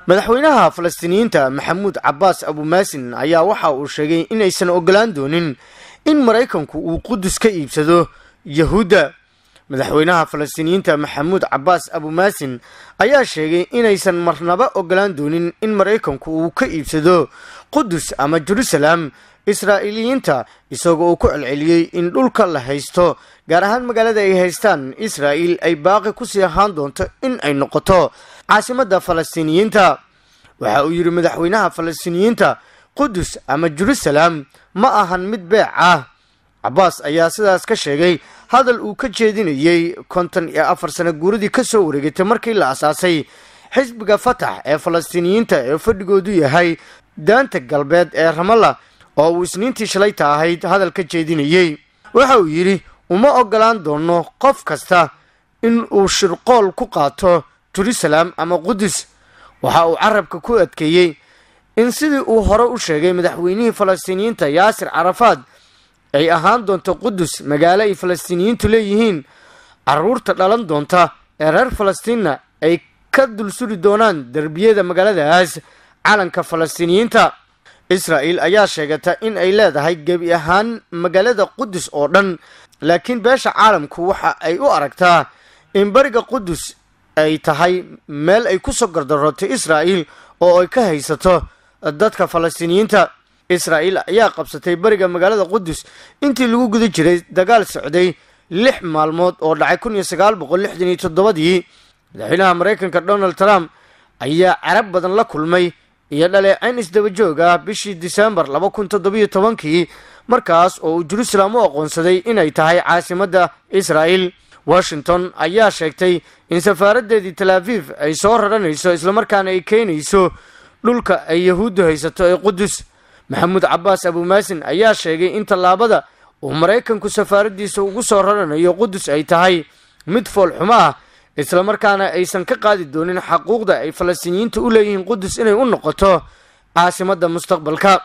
madaxweynaha falastiiniyiinta maxamuud cabbaas abumaasin ayaa waxa uu sheegay inaysan ogolaan doonin in maraykanku uu qudus ka iibsado yahuudda madaxweynaha falastiiniyiinta maxamuud cabbaas abumaasin ayaa sheegay inaysan marnaba ogolaan doonin in maraykanku uu ka iibsado qudus ama jerusalem israa'iiliyiinta isagoo uu ku celceliyey in dhulka la haysto gaar ahaan magaalada ay haystaan israa'iil ay baaqi kusii ahaan doonto in ay noqoto caasimadda falastiiniyiinta waxa uu yidhi madaxweynaha falastiiniyiinta qudus ama jerusalem ma ahan mid beec ah cabbaas ayaa sidaas ka sheegay hadal uu ka jeedinayey konton iyo afar sano guuradii ka soo wareegatay markii la asaasay xisbiga fatax ee falastiiniyiinta ee fadhigoodu yahay daanta galbeed ee ramalla oo uu isniintii shalayta ahayd hadal ka jeedinayey waxa uu yidhi uma ogolaan doono qof kasta in uu shirqool ku qaato jerusalem ama qudus waxa uu carabka ku adkeeyey in sidii uu hore u sheegay madaxweynihii falastiiniyiinta yaasir carafaad ay ahaan doonto qudus magaalo ay falastiiniyiintu leeyihiin caruurta dhalan doonta ee reer falastiinna ay ka dul suri doonaan derbiyada magaaladaas calanka falastiiniyiinta israa'el ayaa sheegata in ay leedahay gebi ahaan magaalada qudus oo dhan laakiin beesha caalamku waxa ay u aragtaa in bariga qudus ay tahay meel ay ku soo gardarootay israa'el oo ay ka haysato dadka falastiiniyiinta israa'el ayaa qabsatay bariga magaalada qudus intii lagu guda jiray dagaal socday lix maalmood oo dhacay kun iyo sagaal boqol lixdan iyo toddobadii madaxweynaha maraykanka donald trump ayaa carab badan la kulmay iyo dhaleecayn isdaba joog ah bishii disembar laba kun toddobiyo tobankii markaas oo uu jerusalem u aqoonsaday inay tahay caasimadda israa'el washington ayaa sheegtay in safaaraddeedii tel aviv ay soo raranayso islamarkaana ay keenayso dhulka ay yahuuddu haysato ee qudus maxamuud cabbaas abumaasin ayaa sheegay in tallaabada uu maraykanku safaaraddiisa ugu soo raranayo qudus ay tahay mid foolxumo ah islamarkaana aysan ka qaadi doonin xaquuqda ay falastiiniyiinta u leeyihiin qudus inay u noqoto caasimadda mustaqbalka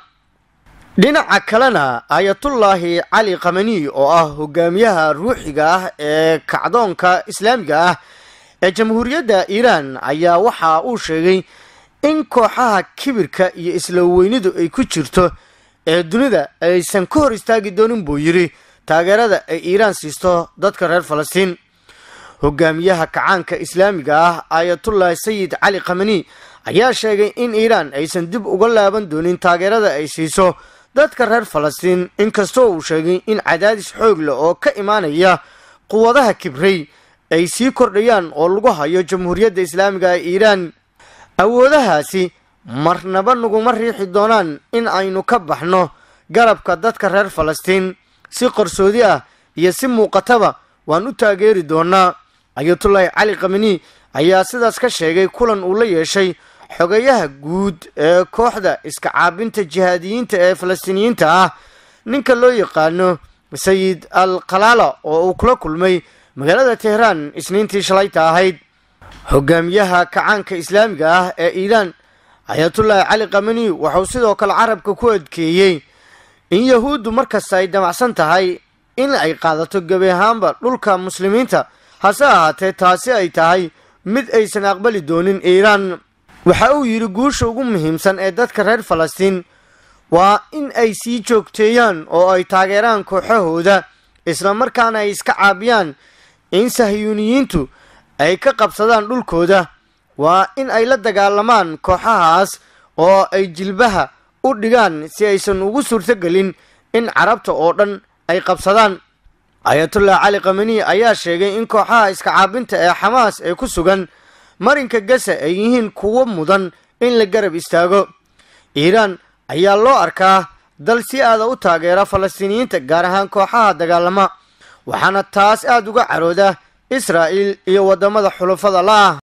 dhinaca kalena aayatullaahi cali kamani oo ah hogaamiyaha ruuxiga ah ee kacdoonka islaamiga ah ee jamhuuriyadda iiraan ayaa waxa uu sheegay in kooxaha kibirka iyo isla weynidu ay ku jirto ee dunida aysan ka hor istaagi doonin buu yidhi taageerada ay iiraan siisto dadka reer falastiin hogaamiyaha kacaanka islaamiga ah aayatullaahi sayid cali kamani ayaa sheegay in iiraan aysan dib uga laaban doonin taageerada ay siiso dadka reer falastiin inkastoo uu sheegay in cadaadis xoog leh oo ka imaanaya quwadaha kibrey ay sii kordhayaan oo lagu hayo jamhuuriyadda islaamiga ee iiraan awoodahaasi marnaba naguma riixi doonaan in aynu ka baxno garabka dadka reer falastiin si qarsoodi ah iyo si muuqataba waan u taageeri doonaa ayatullaahi cali kamani ayaa sidaas ka sheegay kulan uu la yeeshay xogayaha guud ee kooxda iska caabinta jihaadiyiinta ee falastiiniyiinta ah ninka loo yaqaano sayid al khalaala oo uu kula kulmay magaalada tehraan isniintii shalayta ahayd hogaamiyaha kacaanka islaamiga ah ee iiraan ayatullaahi cali kamani wuxuu sidoo kale carabka ku adkeeyey in yahuuddu markasta ay damacsan tahay in ay qaadato gebi ahaanba dhulka muslimiinta hase ahaatee taasi ay tahay mid aysan aqbali doonin iiraan waxa uu yidhi guusha ugu muhiimsan ee dadka reer falastiin waa in ay sii joogteeyaan oo ay taageeraan kooxahooda islamarkaana ay iska caabiyaan in sahyuuniyiintu ay ka qabsadaan dhulkooda waa in ay la dagaalamaan kooxahaas oo ay jilbaha u dhigaan si aysan ugu suurtogelin in carabta oo dhan ay qabsadaan ayatullah cali kamani ayaa sheegay in kooxaha iska caabinta ee xamaas ee ku sugan marinka gasa ay yihiin kuwo mudan in la garab istaago iiraan ayaa loo arkaa dal si aada u taageera falastiiniyiinta gaar ahaan kooxaha dagaalama waxaana taas aada uga carooda israa'il iyo waddamada xulufada la ah